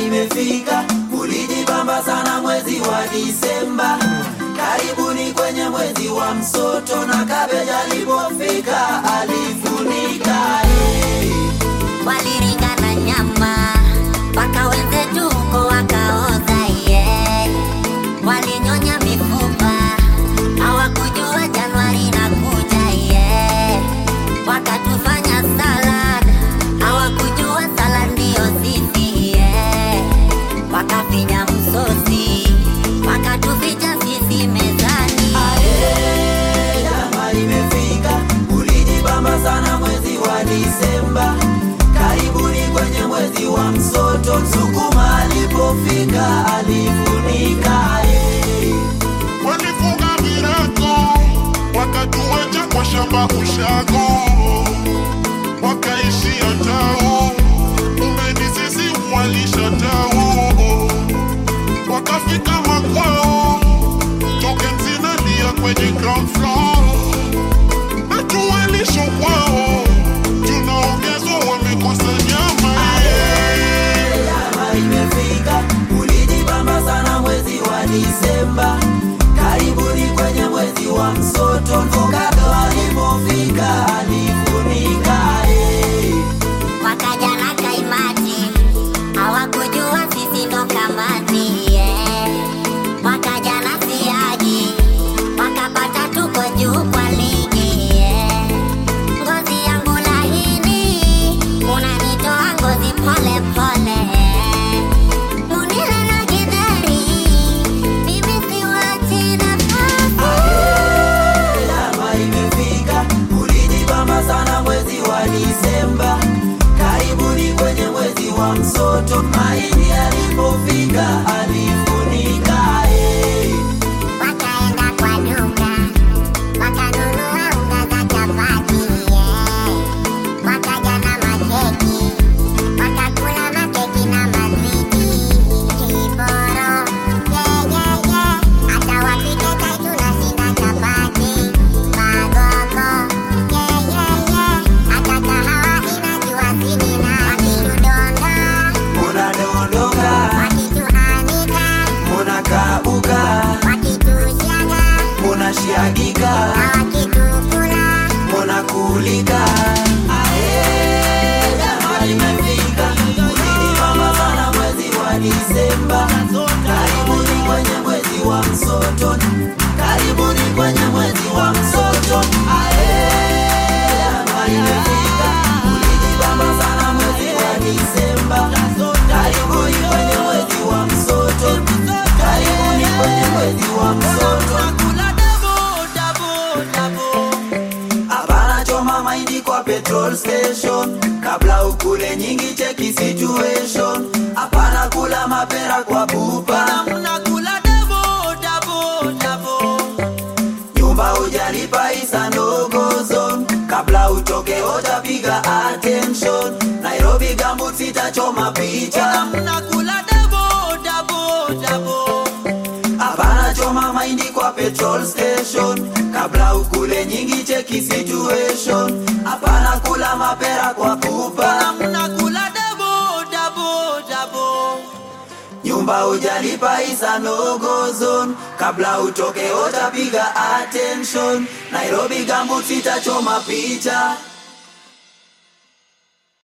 imefika, ulijibamba sana mwezi wa Disemba. Karibuni kwenye mwezi wa msoto, na kabeja alipofika alifunika eh. walirika na nyama mpaka wenzetu huko wakaoza yeah. walinyonya mifupa hawakujua januari na kuja yeah. wakatufanya salad hawakujua salad ndiyo sisi yeah. wakafinya msosi wakatuficha sisi mezani Aye, jama imefika, ulijibamba sana mwezi wa Disemba. Karibuni kwenye mwezi wa msoto, Msukuma alipofika alifunika eh. walifunga virago wakatuacha kwa shamba ushago wakaishia tao umeni sisi walisha tao wakafika makwao toke mzinalia kwenye ground floor natuwalisho kwao tunaongezwa wamekosa nyama Jama imefika, ulijibamba sana mwezi wa Disemba. Karibuni kwenye mwezi wa msoto, Mfugado alipofika alifunika eh. wakaja na kaimati hawakujua sisi ndo kamati yeah. wakaja na siagi wakapata tuko juu kwa ligi yeah. ngozi yangu lahini unanitoa ngozi pole pole munile na gidheri mimi siwachi nafasi Jama imefika, ulijibamba sana mwezi wa Disemba. Karibuni kwenye mwezi wa msoto, mahindi alipofika alifunika eh. Wakaenda kwa duka wakanunua unga za chapati yeah. Wakaja na makeki wakakula makeki na mazidi kiboro yeah, yeah, yeah. Hata wapike chai tunashinda chapati magogo yeah, yeah, yeah. Hata kahawa inajua sinina wakitudonda Unadondoka, wakituanika unakauka, wakitushaga unashiagika, na wakitukula unakulika. Ae, jama imefika, ulijibamba sana mwezi wa Disemba. Karibuni kwenye mwezi wa msoto, karibuni kwenye mwezi wa msoto. Ae, jama imefika, ulijibamba sana mwezi wa Disemba. Karibuni kwenye mwezi wa msoto, karibuni kwenye mwezi wa msoto. Hapana choma mahindi kwa petrol station kabla ukule nyingi, cheki situation. Hapana kula mapera kwa pupa, nyumba hujalipa isa ndogo zone. Kabla utoke utapiga attention. Nairobi gambut sitachoma picha. Hapana choma mahindi kwa petrol station kabla ukule nyingi, cheki situation. Hapana kula mapera kwa pupa, nyumba hujalipa isa nogo zone. Kabla utoke utapiga attention. Nairobi gambut sitachoma picha.